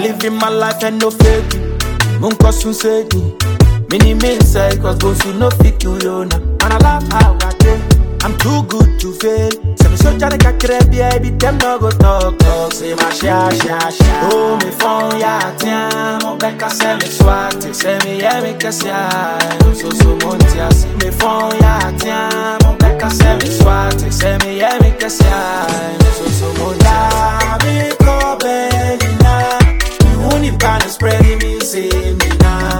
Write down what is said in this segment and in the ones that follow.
living my life and no fake. Munko soon said me. Many men say cause go to no fit you yona. And I love how I do. I'm too good to fail. Say me so jare kakre baby them no go talk talk. Say my sha sha sha. Oh me phone ya tiam. Mon beka say me swat. Say me yeah me kasia. No so so montia. Say me phone ya tiam. Mon beka say me swat. Say me yeah me kasia. No so so montia. Me ko na. Me won't kind of spreading me say me na.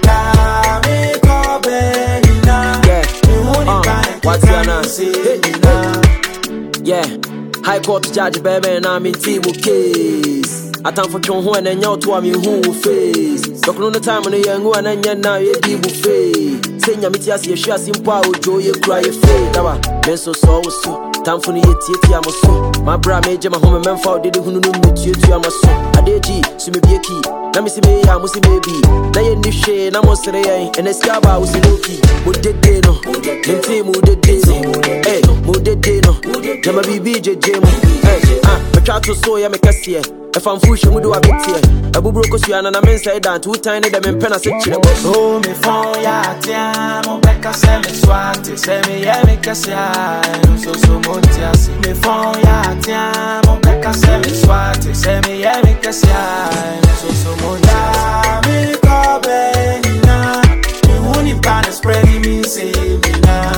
La me ko na. Yeah. Me won't Uh, kind of what's your name? say me na. Yeah, High Court judge baby na me team case. Atamfo twon ho na nya to am hu wo face. Dokno no time no ye ngu na nya na ye di bu fe. Say nya meti ase ye hwa ase mpo a ojo ye kura ye fe. Dawa, men so so wo so. Tamfo no ye tie tie am so. My bra me je ma ho me memfa o dede hunu no me tie tie am so. Adeji, so me bie ki. Na me si me ya mo si me bi. Na ye ni hwe na mo sere yen. Ene ska ba wo si no ki. Mo dede no. Mente mo dede no. Eh, mo dede no. Jama bibi jeje mu. Eh, ah, metwa to so ya me kɛseɛ. Ɛfa mfuhwɛ mu de wa beteɛ. Ɛbuburo kosua na na me nsɛe da nto wotan ne dɛ mempɛ na sɛ kyerɛ bɔ. Oh, me phone ya tiam, mon beka se me swati, se me ye me kasia, no so so montia si. Me phone ya tiam, mon beka se me swati, se me ye me kasia, no so so montia. Me ko na, me wuni pana spreading me say me na.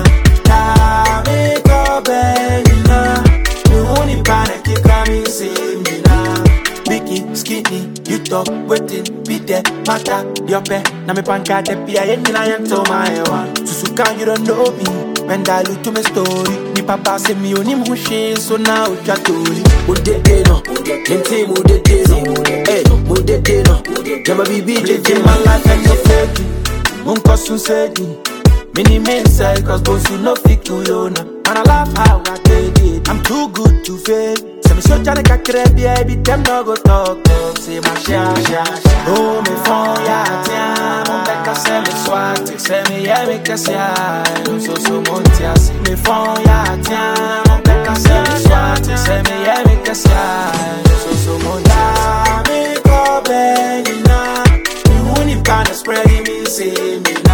Na me ko na, me wuni pana kika me say me na. Biggie, skinny, you talk, waiting, be there, matter, your pay. Na me panka de pia, yen na yen to my one. Susuka, you don't know me. When dilute to my story, ni papa say me oni mushi, so now you are totally. Mo dede no. Mente mo dede no. Eh, mo dede no. Jama bibi jeje Living mu. my life and no fake Munko soon said me Many men say cause both you no fit you yona And I laugh how I did it I'm too good to fail Say me so jare kakre baby them no go talk talk Say my sha sha sha Oh me phone ya tiam Mon beka say me swat Say me yeah me kasia No so so montia Say me phone ya tiam Mon beka say me swat Say me yeah me kasia No so so montia Me ko na me won't kind of spreading me say me